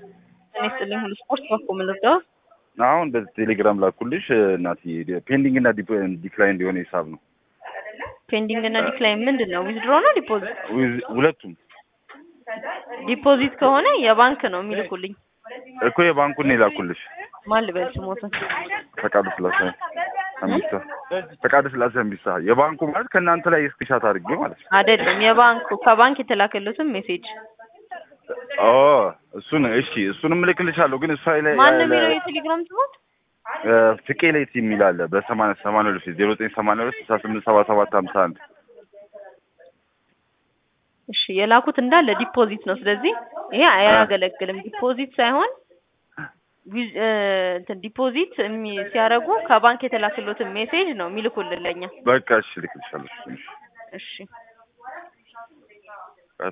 እኔ ስጥልኝ ሁሉ ስፖርት በኮ ምልርዳው አሁን በዚህ ቴሌግራም ላኩልሽ እናትዬ ፔንዲንግ እና ዲክላይን እንዲሆነ ሂሳብ ነው ፔንዲንግ እና ዲክላይን ምንድን ነው? ዊዝድሮ ነው ዲፖዚት? ዊዝ- ሁለቱም ዲፖዚት ከሆነ የባንክ ነው የሚልኩልኝ። እኮ የባንኩን ነው የላኩልሽ ማን ልበል ስሞትን? ፈቃዱ ስላሴ አምቢሳ ፈቃዱ ስላሴ አምቢሳ የባንኩ ማለት ከእናንተ ላይ ስክሪንሻት አድርጌ ማለት ነው አይደለም የባንኩ ከባንክ የተላከሉትን ሜሴጅ ኦ እሱን እሺ እሱንም እልክልሻለሁ ግን እሷ ላይ ማን ነው የሚለው የቴሌግራም ስሞት? ፍቄ ሌት የሚል አለ በሰማንያ ሰማንያ ሁለት ዜሮ ዘጠኝ ሰማንያ ሁለት ስልሳ ስምንት ሰባ ሰባት ሀምሳ አንድ እሺ የላኩት እንዳለ ዲፖዚት ነው። ስለዚህ ይሄ አያገለግልም። ዲፖዚት ሳይሆን ዊዝ- እ፣ እንትን ዲፖዚት የሚ- ሲያደርጉ ከባንክ የተላከሉትን ሜሴጅ ነው የሚልኩልን ለኛ። በቃ እሺ እልክልሻለሁ እሺ እሺ